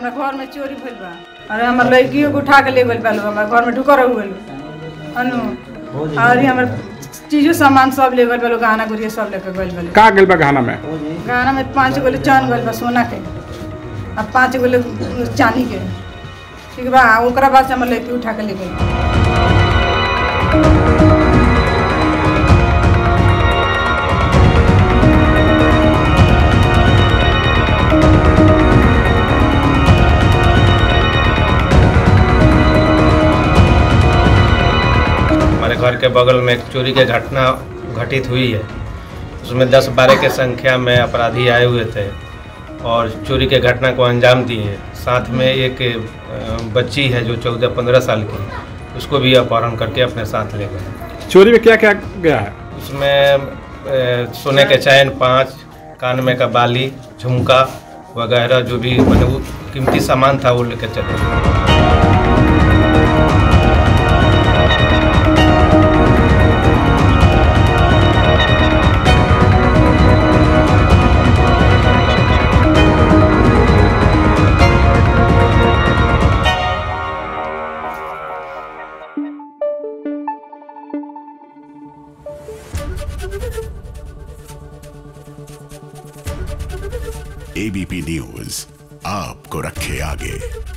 हमरा घर में चोरी भइल बा अरे हमर लड़कियों को उठा के ले गइल बा लोग हमरा घर में ढुकर रह गइल अनु और ये हमर चीजो सामान सब ले गइल बा लोग गहना गुड़िया सब लेके गइल बा लोग। का गेल बा गहना में गहना में पाँच गोले चांद गइल बा सोना के आ पाँच गोले चांदी के ठीक बा ओकरा बाद से हमर लड़की उठा के ले गइल हमारे घर के बगल में एक चोरी की घटना घटित हुई है उसमें दस बारह के संख्या में अपराधी आए हुए थे और चोरी के घटना को अंजाम दिए साथ में एक अ, बच्ची है जो चौदह पंद्रह साल की उसको भी अपहरण करके अपने साथ ले गए चोरी में क्या क्या गया है उसमें अ, सोने के चैन पाँच कान में का बाली झुमका वगैरह जो भी मतलब वो कीमती सामान था वो लेकर चले गए एबीपी न्यूज आपको रखे आगे